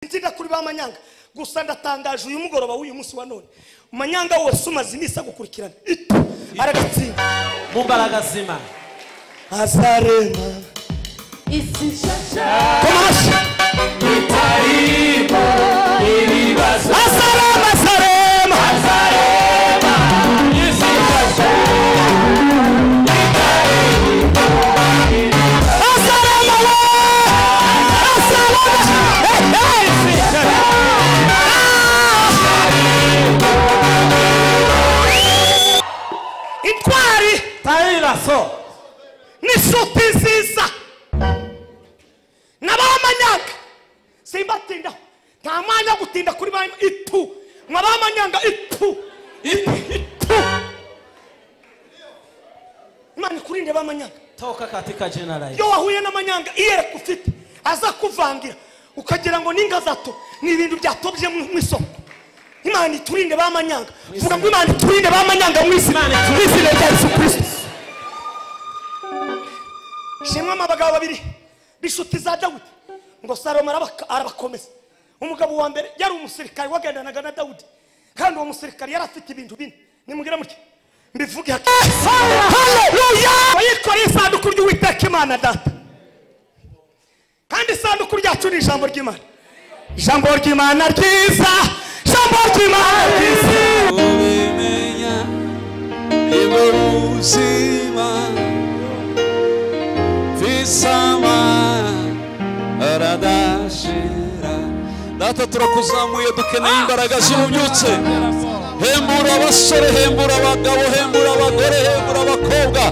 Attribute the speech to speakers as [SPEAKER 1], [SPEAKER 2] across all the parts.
[SPEAKER 1] kwiga kuri ba manyanga gusa ndatangaje uyu mugoroba w'uyu munsi wa none manyanga wose umaze iminsi agukurikirana ita aragatsinda
[SPEAKER 2] mu mbaraga zima
[SPEAKER 1] azarema
[SPEAKER 3] isi nshasha
[SPEAKER 1] koma amashyi
[SPEAKER 4] bitarimo ibibazo
[SPEAKER 1] azarema azarema
[SPEAKER 4] azareba isi yose
[SPEAKER 1] azarema we azarema hey, hey. intwari
[SPEAKER 2] tayira so
[SPEAKER 1] n'inshuti nziza n'abamanyanga simbatindaho nta mwanya wo gutinda kuri ba itu mwabamanyanga itu itu itu imana ikurinde b'amanyanga
[SPEAKER 2] toka katika jina la Yesu
[SPEAKER 1] iyo wahuye n'amanyanga iyereka ufite aza kuvangira ukagira ngo n'inga zato ni ibintu byatobye mu mu isoko imana iturinde b'amanyanga vuga ngo imana iturinde b'amanyanga mu izina mu izina rya yesu kirisito shimwamo abagabo babiri b'inshuti za dawudi ngo salomo arabaka- arabakomeza umugabo wa mbere yari umusirikari wagendanaga na dawudi kandi uwo musirikari yari afite ibintu bine nimugira mutya mbivuge hake yikoreye isanduku ry'uwiteka imana data kandi isanduku ryacu ni ijambo ry'imana ijambo ry'imana ryiza ijambo ry'imana ryiza
[SPEAKER 5] ubimenya nibwo buzima visama aradashira data turakuzamuye dukeneye imbaraga z'ububyutse hembura abasore hembura abagabo hembura abagore hembura abakobwa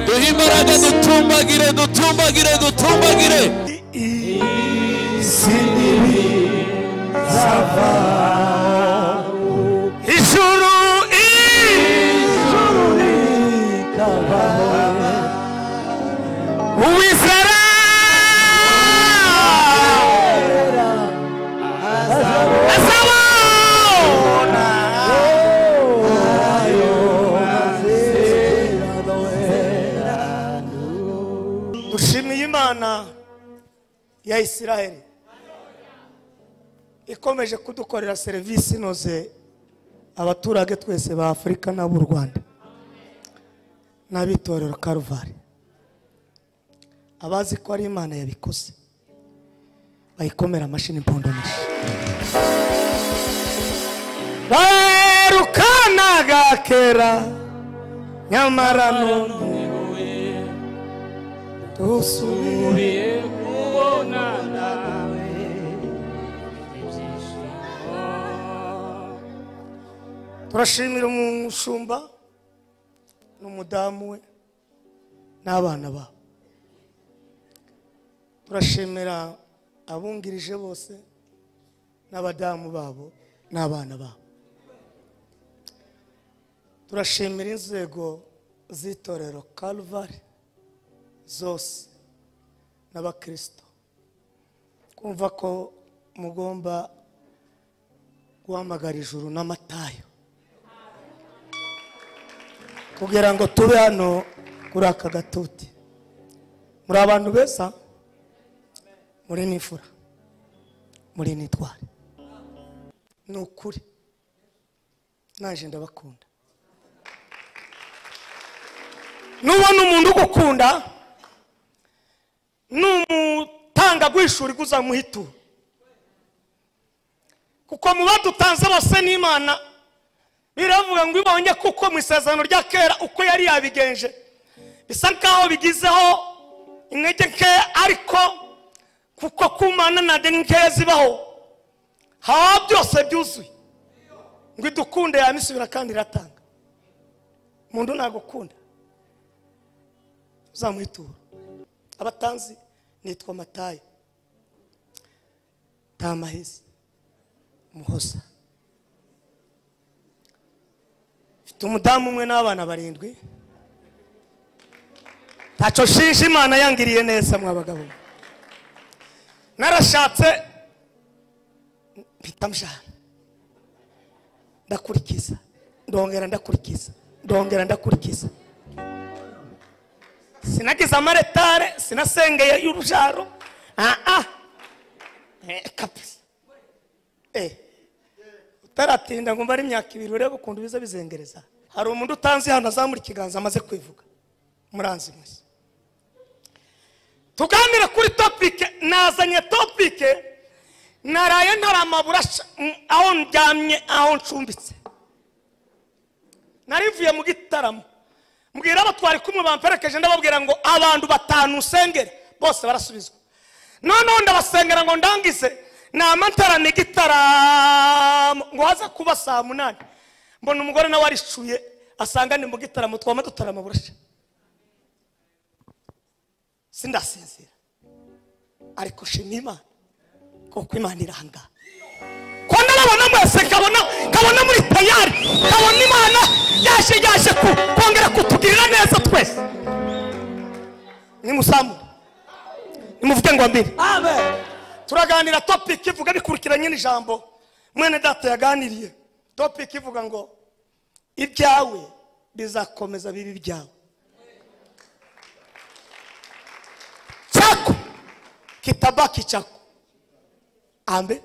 [SPEAKER 5] duhe imbaraga dutumbagire dutumbagire dutumbagire
[SPEAKER 1] ijuru uwizera azabona dushimiye imana ya isiraheli ikomeje kudukorera serivisi inoze abaturage twese ba afurika n'ab'u rwanda n'abitorero karuvari abazi ko ari imana yabikoze bayikomera amashini impondamashyi barukanaga kera nyamara none dusubire turashimira umushumba n'umudamu we n'abana babo turashimira abungirije bose n'abadamu babo n'abana babo turashimira inzego z'itorero karuvari zose n'abakirisito kumva ko mugomba guhamagara ijuru n'amatayo kugira ngo tube hano kuri aka gatuti muri abantu beza muri n'imfura muri n'itware ni ukuri naje ndabakunda nubona umuntu ugukunda ni umutanga guhishura uzamuhitura kuko mu badutanze bose n'imana biravuga ngo ibonye kuko mu isezerano rya kera uko yari yabigenje bisa nkaho bigizeho intege nkeya ariko kuko kumana na deni nkeya zibaho haba byose byuzuye ngo idukunde yamisubira kandi iratanga umuntu nagukunda uzamuhitura abatanzi nitwa matayo tamahisi muhoza mfite umudamu umwe n'abana barindwi ntacyo nshinja imana yangiriye neza mwabagabo narashatse mpita mjana ndakurikiza ndongera ndakurikiza ndongera ndakurikiza sinagize amaretare sinasengeye y'urubyaro aha Eh, kabisa eh utaratinda ngo mbare imyaka ibiri urebe ukuntu biza bizengereza hari umuntu utanzi hano azamura ikiganza amaze kwivuga muranzi mwese tuganire kuri topike nazanye topike naraye ntaramabura aho ndyamye aho ncumbitse nari mvuye mu gitaramo mbwira abo twari kumwe bamperekeje ndababwira ngo abantu batanu usengere bose barasubizwa noneho ndabasengera ngo ndangize ni amatarana igitaramo ngo haza kuba saa munani mbona umugore nawe arishuye asanga ni mu gitaramo twama dutarama burasha sindasinzira ariko shima imana kuko imana iranga ko nababona mwese kabona kabona muri tayari kabona imana yaje yaje ku- kongera kutugirira neza twese nimusamure nimuvuge ngo mbere
[SPEAKER 2] amen
[SPEAKER 1] turaganira topiki ivuga bikurikiranye n'ijambo mwene data yaganiriye topiki ivuga ngo ibyawe bizakomeza bibe ibyawe chako kitabaki chako ambe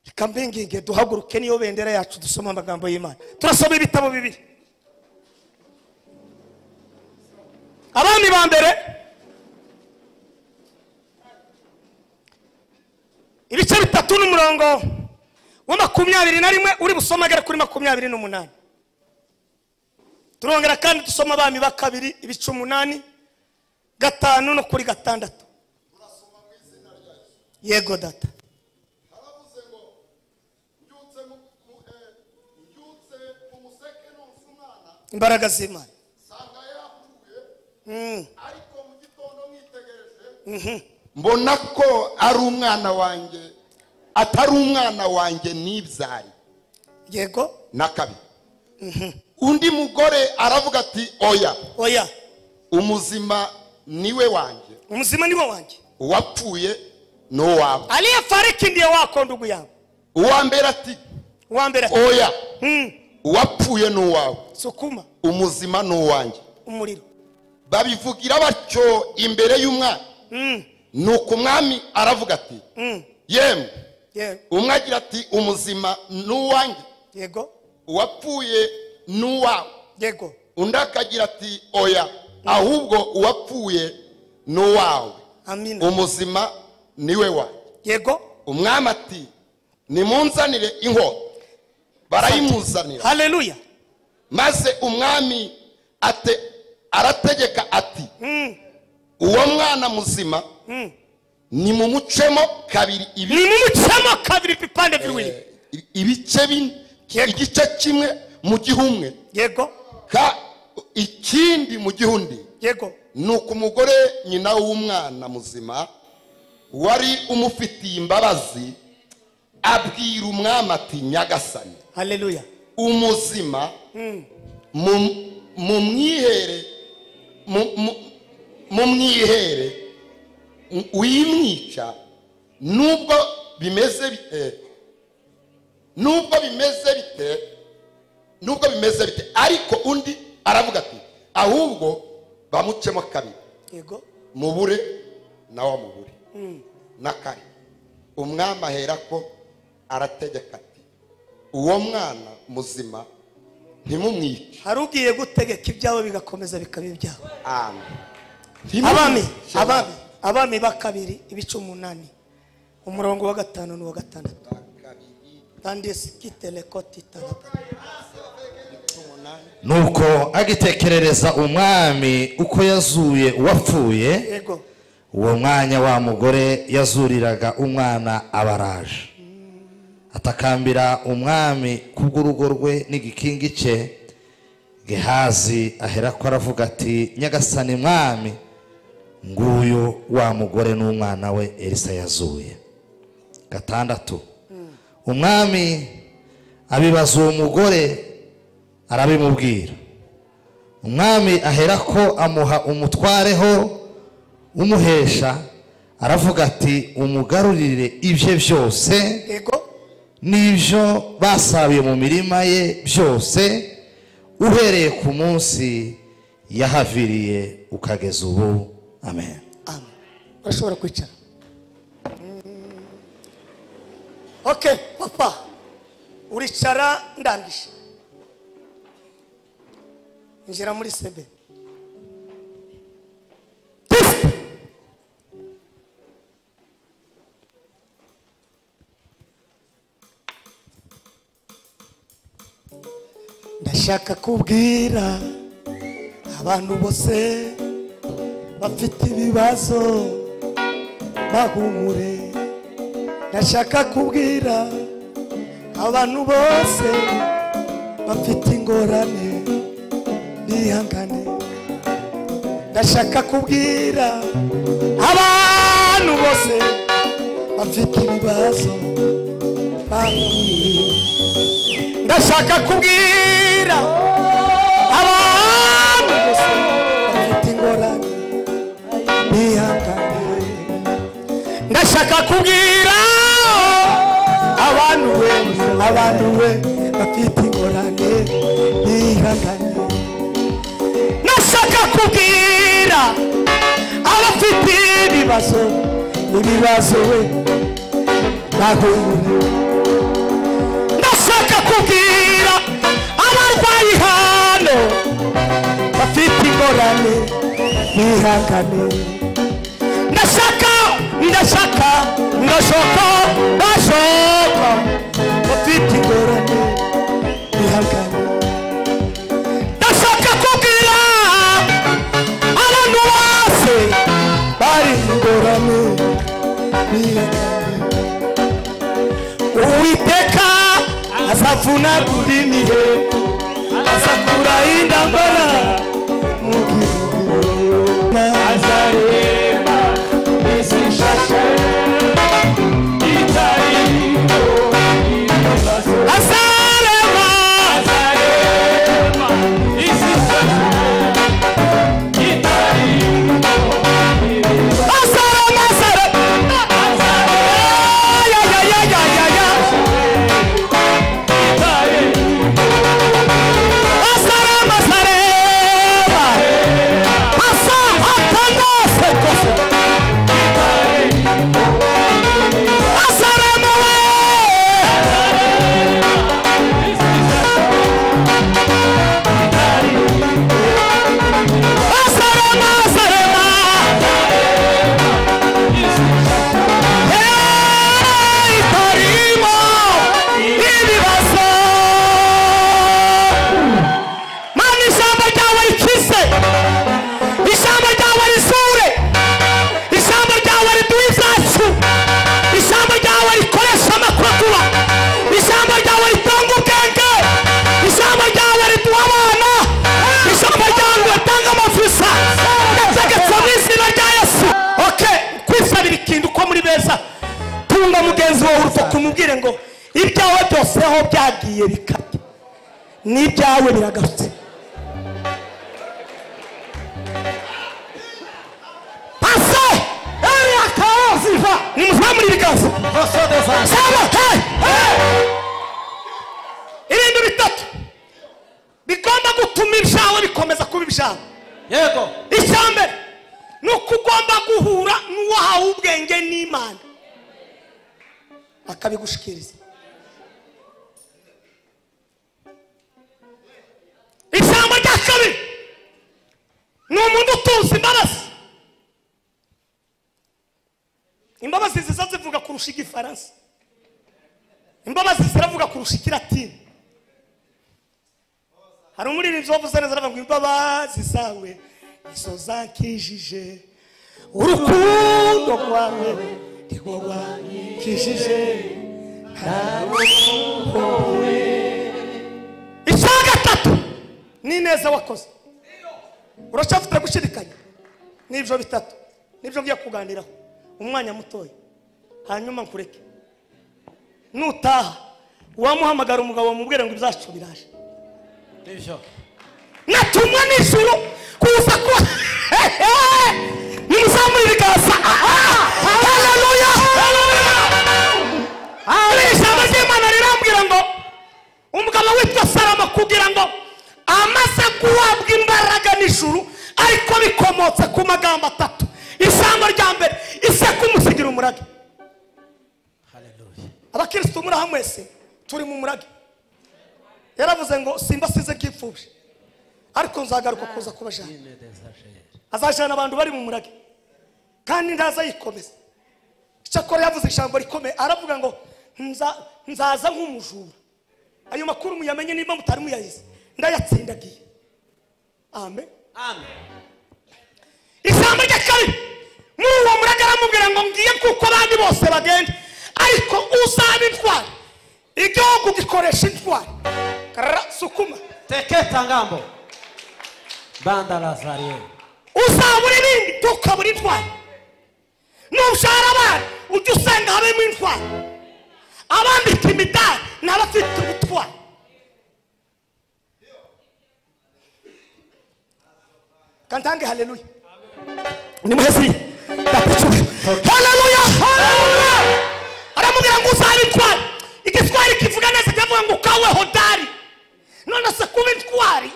[SPEAKER 1] ikambinginge duhaguruke niyo bendera yacu dusoma amagambo y'imana turasoma ibitabo bibiri abami ba mbere ibice bitatu n'umurongo wa makumyabiri na rimwe uri busome agera kuri makumyabiri n'umunani turongera kandi dusoma abami ba kabiri ibice umunani gatanu no kuri gatandatu yego data
[SPEAKER 6] haravuze ngo mbyutse mu- mu- eh, mbyutse mu museke nonsa umwana
[SPEAKER 1] imbaraga z'imana
[SPEAKER 6] nsanga yapfuye
[SPEAKER 1] Mm.
[SPEAKER 6] ariko mu gitondo mwitegereje mbona ko ari umwana wanjye atari umwana wanjye nibyari
[SPEAKER 1] yego
[SPEAKER 6] na kabiri undi mugore aravuga ati oya
[SPEAKER 1] oya
[SPEAKER 6] umuzima niwe wanjye
[SPEAKER 1] umuzima ni wo wanjye
[SPEAKER 6] uwapfuye ni uwawe
[SPEAKER 1] aliyefariki ndiye wako ndugu yangu
[SPEAKER 6] uwa mbere ati
[SPEAKER 1] uwa mbere ati
[SPEAKER 6] oya
[SPEAKER 1] Mm.
[SPEAKER 6] uwapfuye ni uwawe
[SPEAKER 1] sukuma
[SPEAKER 6] umuzima ni uwanjye
[SPEAKER 1] umuriro
[SPEAKER 6] babivugira batyo imbere y'umwami
[SPEAKER 1] Mm.
[SPEAKER 6] nuko umwami aravuga ati
[SPEAKER 1] Mm.
[SPEAKER 6] yemwe
[SPEAKER 1] Ye-
[SPEAKER 6] umwe agira ati umuzima ni uwanjye
[SPEAKER 1] yego
[SPEAKER 6] uwapfuye ni uwawe
[SPEAKER 1] yego
[SPEAKER 6] undi akagira ati oya ahubwo uwapfuye ni uwawe
[SPEAKER 1] amina
[SPEAKER 6] umuzima niwe wanjye
[SPEAKER 1] yego
[SPEAKER 6] umwami ati nimunzanire inkota barayimuzanira
[SPEAKER 1] haleluya
[SPEAKER 6] maze umwami ate arategeka ati
[SPEAKER 1] Mm.
[SPEAKER 6] uwo mwana muzima
[SPEAKER 1] Mm.
[SPEAKER 6] nimumucemo kabiri ibi
[SPEAKER 1] nimumucemo kabiri ibipande bibiri
[SPEAKER 6] ibice bine igice kimwe mu gihe umwe
[SPEAKER 1] yego
[SPEAKER 6] ka ikindi mu gihe undi
[SPEAKER 1] yego
[SPEAKER 6] ni uko umugore nyina w'umwana muzima wari umufitiye imbabazi abwira umwami ati nyagasani
[SPEAKER 1] haleluya
[SPEAKER 6] umuzima mu- mu mwihere mu- mu- mu mwihere wimwica nubwo bimeze bite nubwo bimeze bite nubwo bimeze bite ariko undi aravuga ati ahubwo bamucemo kabiri
[SPEAKER 1] yego
[SPEAKER 6] mubure nawe amubure na kare umwami aherako arategeka ati uwo mwana muzima ntimumwice
[SPEAKER 1] hari ugiye gutegeka ibyawe bigakomeza bikaba ibyawe
[SPEAKER 6] amen
[SPEAKER 1] abami
[SPEAKER 6] Ntimumwice.
[SPEAKER 1] abami abami ba kabiri ibice umunani umurongo wa gatanu n'uwa gatandatu kandi sikitelekoti taraba
[SPEAKER 7] nuko agitekerereza umwami uko yazuye uwapfuye
[SPEAKER 1] yego
[SPEAKER 7] uwo mwanya wa mugore yazuriraga umwana abaraje atakambira umwami kubw'urugo rwe n'igikingi cye gehazi aherako aravuga ati nyagasani mwami nguyu wa mugore n'umwana we elisa yazuye gatandatu umwami abibaza uwo mugore arabimubwira umwami aherako amuha umutwareho umuhesha aravuga ati umugarurire ibye byose
[SPEAKER 1] yego
[SPEAKER 7] n'ibyo basaruye mu mirima ye byose uhereye ku munsi yahaviriye ukageza ubu amen
[SPEAKER 1] amen urashobora kwicara oke papa uricara ndangije injira muri sebe ndashaka kubwira abantu bose bafite ibibazo bahumure ndashaka kubwira abantu bose bafite ingorane bihangane ndashaka kubwira abantu bose bafite ibibazo bahumure ndashaka kubwira abantu bose bafite ingorane bihangane ndashaka kubwira abantu we abantu we bafite ingorane bihangane ndashaka kubwira abafite ibibazo ibibazo we bahumure ndashaka kubwira abarwayi hano bafite ingorane bihangane ndashaka ndashaka ndashaka ndashaka bafite ingorane bihangane ndashaka kubwira abantu bose bari ingorane bihangane uwiteka azavuna kulimihe azakura indambara mu gihugu
[SPEAKER 4] azarema isishashe itarimo ibibazo
[SPEAKER 1] azarema
[SPEAKER 4] azarema isishashe itarimo ibibazo
[SPEAKER 1] azarema azarema ayayayayaya
[SPEAKER 4] itarimo
[SPEAKER 1] azarema azarema asa atanase kose azarema we Azarema, Azarema. Hey, Itarimo, ibibazo. Mana ijambo ryawe rikize ijambo ryawe rizure ijambo ryawe riduha ibyacu ijambo ryawe rikoresha amakokuba ijambo ryawe ritanga ubwenge ijambo ryawe riduha abana ijambo ryawe ritanga amavisa ndategetse mu izina rya yesu oke kwisabira ikintu uko muri beza tunga mugenzi wawe urutoki umubwire ngo ibyawe byose aho byagiye bikabya n'ibyawe biragarutse pase eriya kaoziva nimuzamure ibiganza saba hey, hey! ibintu bitatu bigomba gutuma ibyawe bikomeza kuba ibyawe
[SPEAKER 2] yego
[SPEAKER 1] icya mbere ni uko ugomba guhura n'uwahawe ubwenge n'imana akabigushikiriza ijambo rya kabiri ni umuntu utuzi imbabazi imbabazi ziza zivuga kurusha igifaransa imbabazi ziravuga kurusha ikiratini hari umuririmbyi wavuze neza aravuga ngo imbabazi zawe nizo zankijije urukundo rwawe nirwo rwankijije ntawe icya gatatu ni neza wakoze uracyafite gushidikanya n'ibyo bitatu n'ibyo ngiye kuganiraho umwanya mutoya hanyuma nkureke nutaha wamuhamagara umugabo mubwire ngo ibyacu biraje
[SPEAKER 2] nibyo
[SPEAKER 1] natumwa n'ijuru kuza ku nimuzamure ibiganza haleluya ari ijambo ry'imana rirambwira ngo umugabo witwa salomo kugira ngo amaze guhabwa imbaraga n'ijuru ariko bikomotse ku magambo atatu ijambo rya mbere ise kumusigira umurage
[SPEAKER 2] haleluya
[SPEAKER 1] abakirisitu muri aha mwese turi mu murage yaravuze ngo simba size nk'imfubyi ariko nzagaruka kuza kubajyana azajyana abantu bari mu murage kandi ntazayikomeza icyakora yavuze ijambo rikomeye aravuga ngo "Nza- nzaza nk'umujura ayo makuru muyamenye niba mutari muyayize ndayatsindagiye amen ijambo rya kabiri muri uwo murage aramubwira ngo ngiye kuko abandi bose bagenda ariko uzaba intwari igihugu gikoresha intwari karara sukuma
[SPEAKER 2] teketa ngambo banda lazariye
[SPEAKER 1] uzabura ibindi tukabura intwari nushara abana ujya usanga habemo intwari abambika imidari ni abafite ubutwari kantange haleluya nimuhezi ndakucuye haleluya haleluya aramubwira ngo uzabe intwari igiswahili kivuga neza kiravuga ngo ukawe hodari none se kuba intwari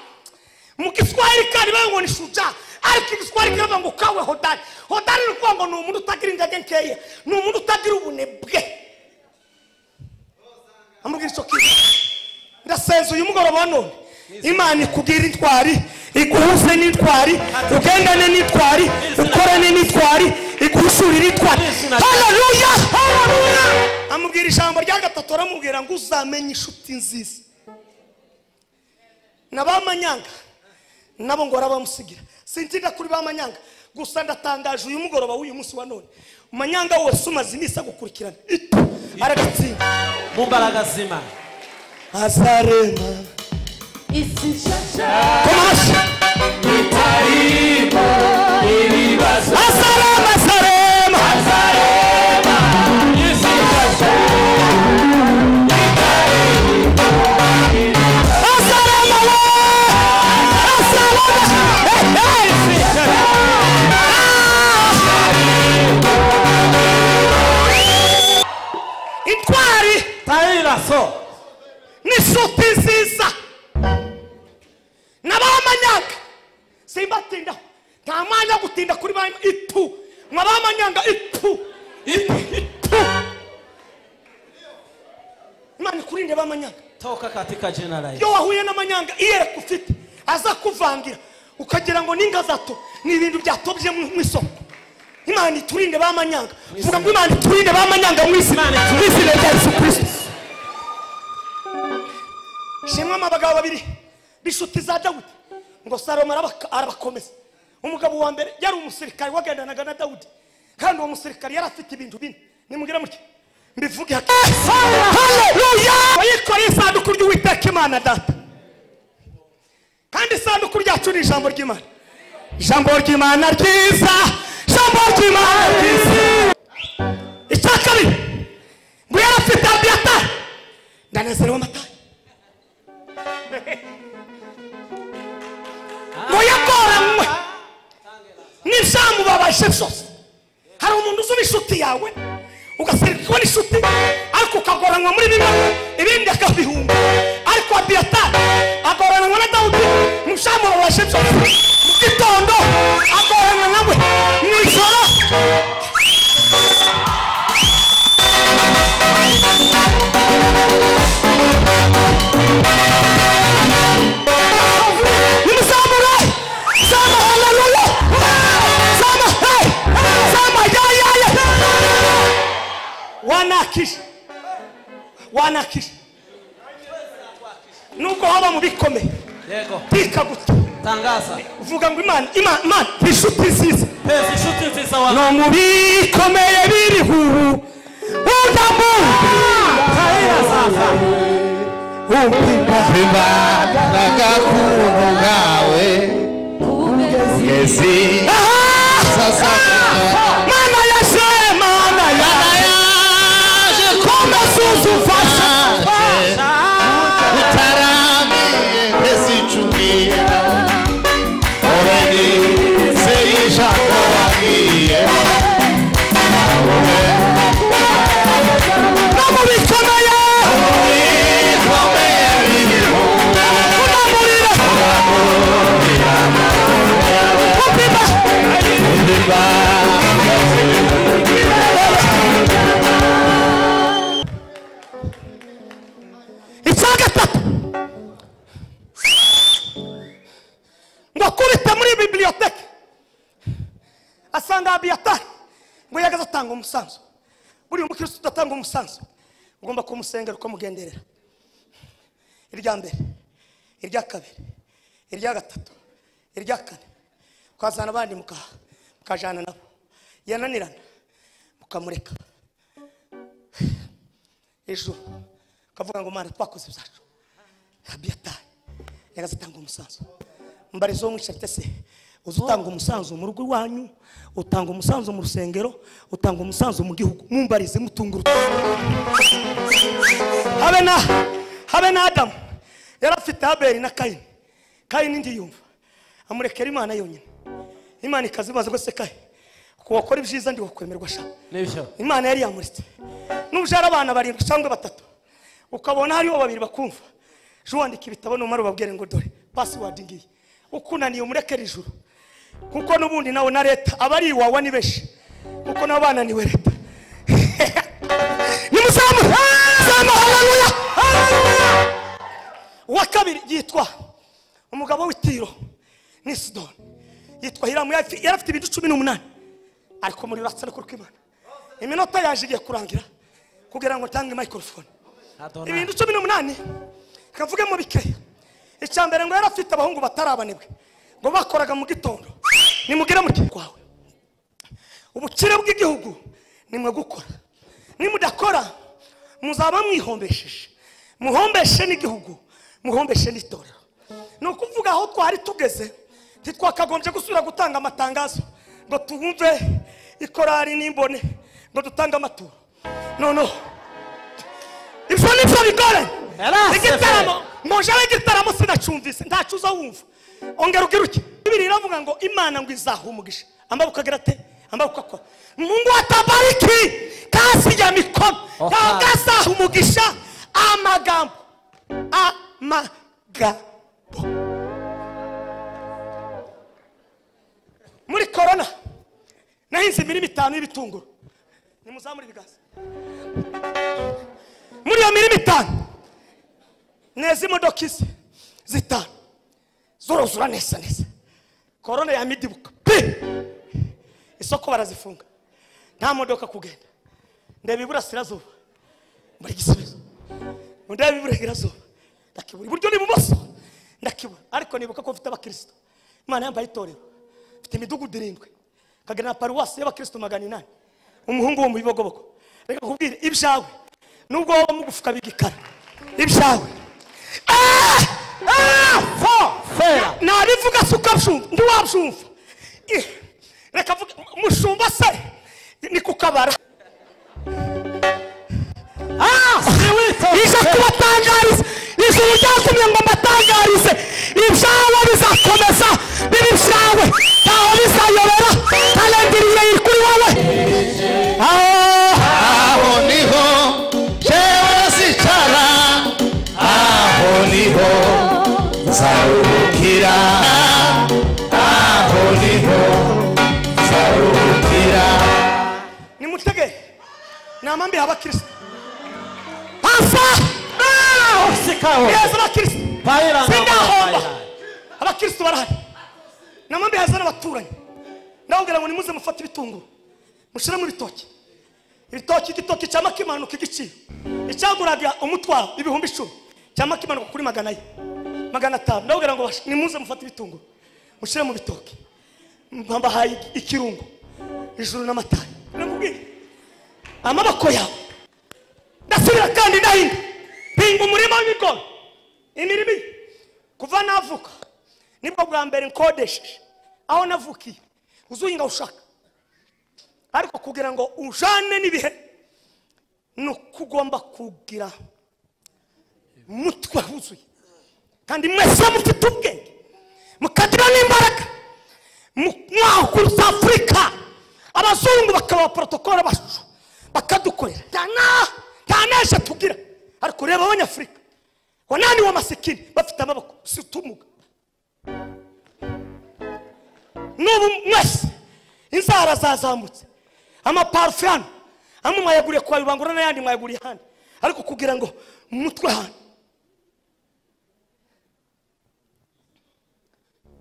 [SPEAKER 1] mu giswahili kandi bavuga ngo ni shuja ariko igiswahili kiravuga ngo ukawe hodari hodari ni ukuvuga ngo ni umuntu utagira intege nkeya ni umuntu utagira ubunebwe amubwira icyo kintu ndasenze uyu mugoroba wa none imana ikubwira intwari iguhuze n'intwari ugendane n'intwari ukorane n'intwari iguhishurire intwari
[SPEAKER 2] Yesu na-
[SPEAKER 1] haleluya haleluya amubwira ijambo rya gatatu aramubwira ngo uzamenye inshuti nziza na ba manyanga nabo ngo barabamusigira sintinda kuri ba manyanga gusa ndatangaje uyu mugoroba w'uyu munsi wa none manyanga wese umaze iminsi agukurikirana ito aragatsinda
[SPEAKER 2] mu mbaraga zima
[SPEAKER 1] azarema
[SPEAKER 3] isi nshasha
[SPEAKER 1] koma amashyi
[SPEAKER 4] Itarimo ibibazo
[SPEAKER 1] azarema azarema
[SPEAKER 4] azarema isi nshasha
[SPEAKER 1] azarema we azarema Eh, eh. Ah! intwari
[SPEAKER 2] tayira so
[SPEAKER 1] n'inshuti nziza n'abamanyaga simbatindaho nta mwanya wo gutinda kuri ba itu mwabamanyanga itu itu itu imana ikurinde b'amanyanga
[SPEAKER 2] toka katika jina la Yesu
[SPEAKER 1] iyo wahuye n'amanyanga iyereka ufite azakuvangira ukagira ngo ninga zato ni ibintu byatobye mu mu isoko imana iturinde b'amanyanga vuga ngo imana iturinde b'amanyanga mu isi
[SPEAKER 2] Imana
[SPEAKER 1] mu izina rya yesu kirisito shimwe mu bagabo babiri b'inshuti za dawudi ngo salomo arabaka- arabakomeza umugabo wa mbere yari umusirikare wagendanaga na dawudi kandi uwo musirikare yari afite ibintu bine nimubwira mutya mbivuge haleluya yikoreye isanduku ry'uwiteka imana data kandi isanduku ryacu ni ijambo ry'imana ijambo ry'imana ryiza ijambo ry'imana ryiza icya kabiri ngo yari afite abiyatari ndanezerewe amatari ngo yagoranywe n'ibyamubabaje byose hari umuntu uzi inshuti yawe ugasirikwa n'inshuti ariko ukagoranwa muri bimwe ibindi akabihunga ariko abiyatari agoranwa na dawudi mu byamubabaje byose mu gitondo agoranwa nawe mu ijoro nimuzamure zama haleluya zama hey zama ya ya ya wanakisha wanakisha nubwo waba mu bikomeye
[SPEAKER 2] yego
[SPEAKER 1] tika guto
[SPEAKER 2] tangaza
[SPEAKER 1] uvuga ngo imana imana imana inshuti nziza
[SPEAKER 2] pesa inshuti nziza wa
[SPEAKER 1] no mu bikomeye biriho ubu udambuka
[SPEAKER 2] tayira sasa
[SPEAKER 1] umpimba
[SPEAKER 7] Imbaraga k'ubuntu bwawe ugeze sasa
[SPEAKER 1] mana yaje mana yaje komeza uzufasha
[SPEAKER 7] utaramiye ntizicumira
[SPEAKER 4] Oreni se ijambo wabwiye
[SPEAKER 1] no mu bikomeye
[SPEAKER 4] bikomeye biriho
[SPEAKER 1] unamurira
[SPEAKER 4] imbaraga
[SPEAKER 1] asanga abiyatari ngo yagaze atanga umusanzu buriya umukirisitu udatanga umusanzu ugomba kumusengera ukamugenderera irya mbere irya kabiri irya gatatu irya kane ukazana abandi mukaha mukajana nabo yananirana mukamureka ejo ukavuga ngo mana twakoze ibyacu abiyatari yagaze atanga umusanzu mbarizo mwishatse se uzi utanga umusanzu mu rugo iwanyu utanga umusanzu mu rusengero utanga umusanzu mu gihugu mumbarize mutunga urutoki habe na habe na adamu yari afite haberi na kayini kayini ndiyumva amurekera imana yonyine imana ikaza imaze rwose kayi kuwakora ibyiza ndiwakwemerwa shaka
[SPEAKER 2] nibyo
[SPEAKER 1] imana yari yamuritse n'ubyara abana barindwi cyangwa batatu ukabona hariho babiri bakumva ejo wandika ibitabo numara ubabwire ngo dore pasiwadi ngiyi ukunaniye umurekere ijuru kuko n'ubundi nawe na leta aba ari iwawa ni benshi kuko nabo bananiwe leta nimuzamuhe haleluya haleluya uwa kabiri yitwa umugabo w'itiro ni sidoni yitwa hiramu yari afite- yari afite ibintu cumi n'umunani ariko muri uratsa no kw'imana iminota yaje igiye kurangira kugira ngo ntange microphone
[SPEAKER 2] adona
[SPEAKER 1] ibintu cumi n'umunani kavuge mu bikeya icya mbere ngo yari afite abahungu batarabanebwe ngo bakoraga mu gitondo nimugire mu gihe kwawe ubukire bw'igihugu nimwe gukora nimudakora muzaba mwihombesheje muhombeshe n'igihugu muhombeshe n'itorero ni ukuvuga aho twari tugeze ntitwakagombye gusubira gutanga amatangazo ngo tuwumve ikorari n'imbone ngo dutange amaturo noneho ibyo ni byo bigore
[SPEAKER 2] Yarase
[SPEAKER 1] igitaramo muje w'igitaramo sinacyumvise ntacyo uza wumva ongera ugira uti bibiri iravuga ngo imana ngo izaha umugisha amaboko agira ate amaboko akora mungu atabariki kasi ya mikono
[SPEAKER 2] Oha.
[SPEAKER 1] ntabwo azaha umugisha amagambo amagambo muri korona nahinze imirima itanu y'ibitunguru nimuzamure ibiganza muri iyo mirima itanu neza imodoka izi zitanu zorozura neza neza korona yamidibuka pe isoko barazifunga nta modoka kugenda ndeba iburasirazuba muri gisubizo ndeba iburengerazuba ndakibura iburyo n'ibumoso ndakibura ariko nibuka ko mfite abakristo imana yambaye itorero mfite imidugudu irindwi kagira na paruwasi y'abakristo magana inani umuhungu wo mu bibogobogo reka kubwire ibyawe nubwo waba mugufuka bigikara ibyawe Ah! Ah! Fo!
[SPEAKER 2] fera
[SPEAKER 1] narivuga se uko abyumva ntiwabyumva Eh, reka avuge mushumba se ni kukabara ije kubatangariza ijuru ryatumye ngo mbatangarize ibyawe bizakomeza biba ibyawe ntaho bizayobera kalendiriye iri kuri wowe Ah!
[SPEAKER 7] aho niho jewe sicara aho niho nzaruhukira aho niho nzaruhukira
[SPEAKER 1] nimutege ni amambi y'abakristo hasa
[SPEAKER 2] usikaho
[SPEAKER 1] neza abakristo
[SPEAKER 2] Bayiranga
[SPEAKER 1] sindahomba
[SPEAKER 2] bayiranga.
[SPEAKER 1] abakristo barahari ni amambi haza n'abaturanyi ndababwira ngo nimuze mufate ibitunguru mushyiremo ibitoki ibitoki igitoki cya makimanuka igiciro icyaguraga umutwaro ibihumbi icumi cya makimanuka kuri magana ye magana atanu ndababwira ngo bash- nimuze mufate ibitunguru mushyire mu bitoki mbahaye ikirungo ijuru n'amatara ndamubwira amaboko yawe ndasubira kandi ndahinga hinga umurima w'ibigori imirimo iyi kuva navuka nibwo bwa mbere nkodesheje aho navukiye uzuhinga ushaka ariko kugira ngo ujane n'ibihe ni uko ugomba kugira mutwe wuzuye kandi mwese mufite ubwenge mukagira n'imbaraga mwahuguruza afurika abazungu bakaba porotokole bacu bakadukorera nta na- nta neje tugira ariko ureba abanyafurika wananiwe amasikini bafite amaboko si utumuga n'ubu mwese inzara zazamutse amaparufe hano amwe mwayaguriye kwa rubangura n'ayandi mwayaguriye ahandi ariko kugira ngo mutwe hano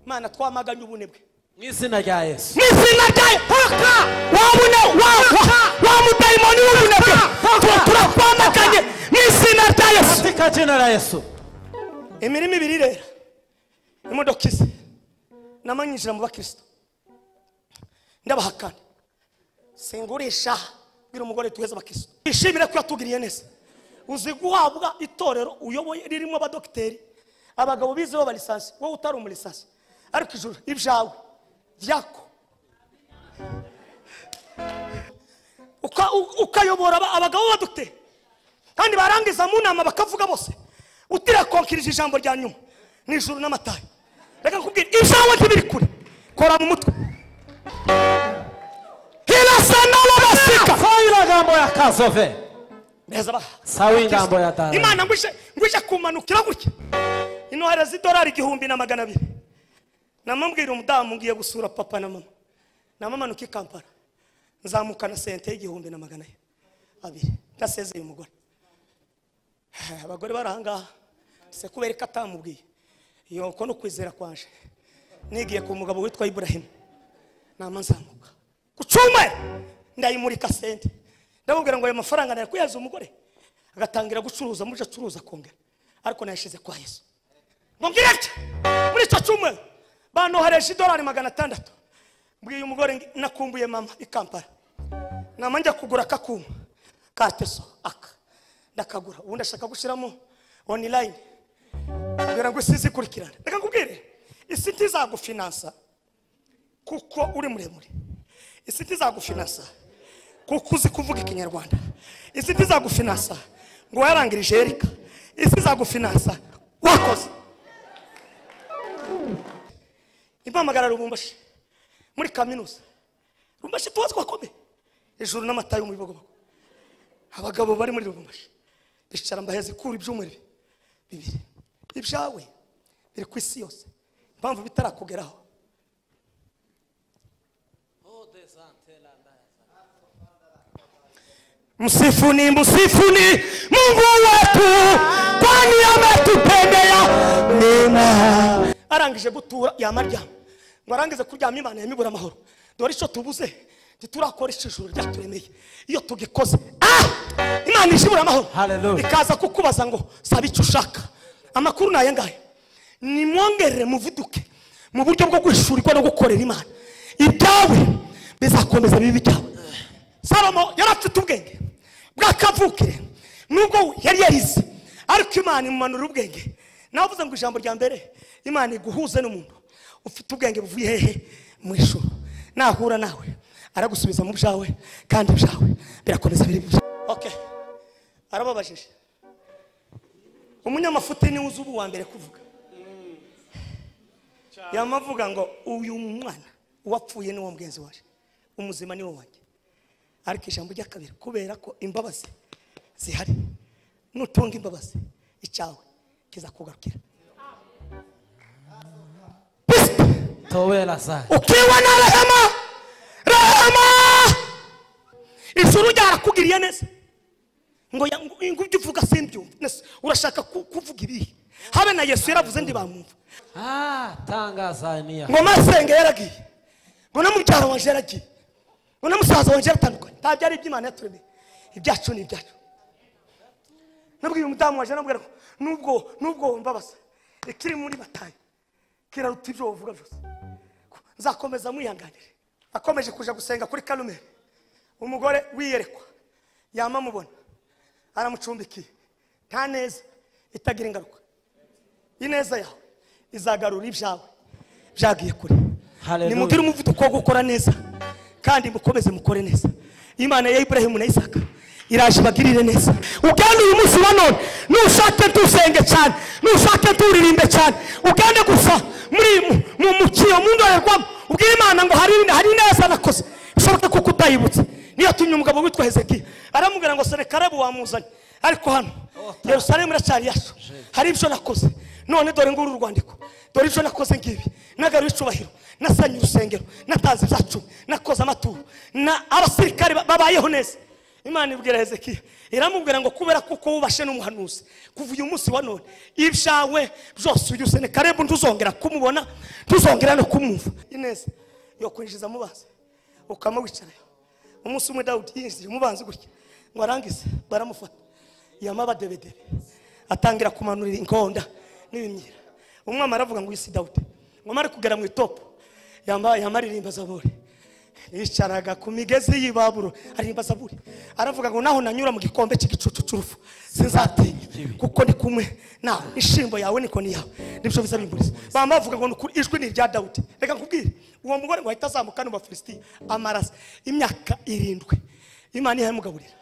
[SPEAKER 1] mana twamaganye ubunebwe
[SPEAKER 2] mu izina rya yesu
[SPEAKER 1] mu izina rya haka wabune wamudayimoni w'ubunebwe tuba turakwamaganye mu izina rya yesu
[SPEAKER 2] katika jina la yesu
[SPEAKER 1] imirimo ibiri rero imodoka ize namanyinjira mu bakristo ndabahakana singurisha bwira umugore tuheze abakristo twishimire ko yatugiriye neza uzi guhabwa itorero uyoboye ririmo abadogiteri abagabo bizeho abalisansi wowe utari umulisansi ariko ijuru ibyawe byako Uka- u- ukayobora aba- abagabo b'abadogiteri kandi barangiza mu nama bakavuga bose utirakonkirije ijambo rya nyuma mu ijuru n'amatayi reka nkubwire ijambo ntibiri kure kora mu mutwe hirasa n'ababasika
[SPEAKER 2] sawa ingambo ya kazove
[SPEAKER 1] neza baha
[SPEAKER 2] sawa ingambo ya dara
[SPEAKER 1] imana ngwije ngwije kumanukira gutya inohereza idolari igihumbi na magana abiri namubwira umudamu ngiye gusura papa na mama namamanuka i kampala nzamuka na sente y'igihumbi na magana abiri ndasezeye umugore Eh, abagore bari ahangaha se kubera ko atamubwiye iyo uko no kwizera kwanje nigiye ku mugabo witwa iburahimu nama nzamuka ku cyuma ndayimurika sente ndamubwira ngo ayo mafaranga nari kuyaza umugore agatangira gucuruza muje acuruza akongera ariko nayashize kwa yesu mubwire ati muri icyo cyuma banohereje idolari magana atandatu mbwiye umugore ngi- nakumbuye mama i kampala nama njya kugura aka kuma ka teso aka ndakagura ubundi ashaka gushyiramo online mbwira ngo isi izikurikirane reka nkubwire isi ntizagufinansa kuko uri muremure isi ntizagufinasa kuko uzi kuvuga ikinyarwanda isi ntizagufinasa ngo warangirije erika isi izagufinasa wakoze impamagara rubumbashi muri kaminuza rubumbashi tubazi bakomeye ijuru n'amata yo mu bibogobogo abagabo bari muri rubumbashi bicara mbaheza ikura iby'umuriro bibiri ibyawe biri ku isi yose impamvu bitarakugeraho Msifuni, msifuni Mungu wetu, kwani ametupendea mema. Arangije gutura yamaryama, ngo arangize kuryama Imana yamibura amahoro. Dore icyo tubuze ntiturakora icyo ijuru ryaturemeye. Iyo tugikoze ah! Imana ishibura amahoro,
[SPEAKER 2] Hallelujah.
[SPEAKER 1] ikaza kukubaza ngo saba icyo ushaka. Amakuru ni aya ngaya nimwongerere muvuduke mu buryo bwo guhishurirwa no gukorera imana ibyawe bizakomeza bibi byawe salomo yari afite ubwenge bw'akavukire nubwo we yari yarize ariko imana imumanura ubwenge nawe uvuze ngo ijambo rya mbere imana iguhuze n'umuntu ufite ubwenge buvuye hehe mu ijuru nahura nawe aragusubiza mu byawe kandi ibyawe birakomeza biri byawe okay arababajije umunyamafuti niwe uzi ubu wa mbere kuvuga yamavuga ngo uyu mwana uwapfuye niwo mugenzi waje umuzima niwo wanjye ariko ijambo ry'akabiri kubera ko imbabazi zihari nutunga imbabazi icyawe kizakugarukira Psst!
[SPEAKER 2] towera zayo
[SPEAKER 1] ukiwa na rehema rehema ijuru ryarakugiriye neza ngo ya- ngo- ngo ibyo uvuga simbyumva Nese, urashaka ku- kuvuga ibihe habe na yesu yaravuze ntibamwumva
[SPEAKER 2] ah tangazaniya
[SPEAKER 1] ngo masenge yaragiye ngo na mubyara wanje yaragiye ngo na musaza wanje yaratandukanye nta byari iby'imana yaturemeye ibyacu ni ibyacu nabwiye umudamu wanje namubwira ngo nubwo nubwo wumbabaza ikiri muri batayi kiraruta ibyo wovuga byose Ko- nzakomeza mwihanganire akomeje kuja gusenga kuri karumeri umugore wiyerekwa yama amubona aramucumbikiye nta neza itagira ingaruka ineza yawe izagarura ibyawe byagiye kure
[SPEAKER 2] Hallelujah.
[SPEAKER 1] nimugire umuvuduko wo gukora neza kandi mukomeze mukore neza imana ya iburahimu na isaka iraje ibagirire neza ugende uyu munsi wa none nushake dusenge cyane nushake turirimbe cyane ugende gusa muri mu- mu mukiyo mu ndorerwamo ubwire imana ngo hari hari neza nakoze bishoboke kuko utayibutse niyo yatumye umugabo witwa hezekiya aramubwira ngo senekarabu wamuzanye ariko hano yerusalemu iracyari yacu hari ibyo nakoze none dore nguru urwandiko dore ibyo nakoze ngibi nagaruye icubahiro nasanye urusengero natanze ibyacu nakoze amaturo na abasirikare ba- babayeho neza imana ibwira hezekiya iramubwira ngo kubera kuko wubashe n'umuhanuzi kuva uyu munsi wa none ibyawe byose uyu senekarebu ntuzongera kumubona ntuzongera no kumwumva ineza yokwinjiza mubanza ukama wicarayo umunsi umwe dawudi yinjiye umubanza gutya ngo arangize baramufata yama abadebedebe atangira kumanurira inkonda n'ibimyira umwami aravuga ngo isi dawudi ngo mare kugera mu itopu yama yama aririmba zaburi yicaraga ku migezi y'ibaburo aririmba zaburi aravuga ngo naho nanyura mu gikombe cy'igicucu cy'urupfu sinzatinya kuko ni kumwe nawe ishimbo yawe niko ni yawe nibyo bizabimburiza bamba bavuga ngo ni ukuri, ijwi ni irya dawudi reka nkubwire uwo mugore ngo ahita azamuka n'ubu bafilisitiya amarasa imyaka irindwi imana ihamugaburira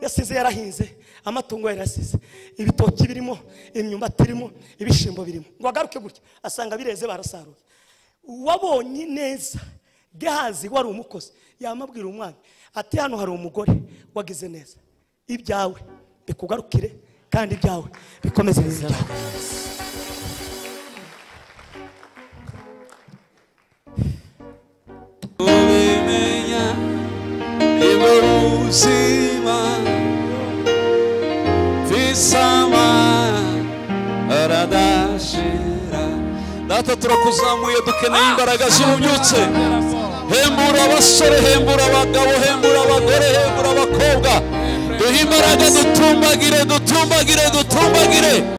[SPEAKER 1] yasize yarahinze amatungo ye yarasize ibitoki birimo imyumbati irimo ibishyimbo birimo ngo agaruke gutya asanga bireze barasaruye wabonye neza gehazi wari umukozi yamabwira umwami ati hano hari umugore wagize neza ibyawe bikugarukire kandi ibyawe bikomeze ibintu byawe
[SPEAKER 5] ubimenya nibwo buzima visama aradashira data turakuzamuye dukeneye imbaraga z'ububyutse hembura abasore hembura abagabo hembura abagore hembura abakobwa duhe imbaraga dutumbagire dutumbagire dutumbagire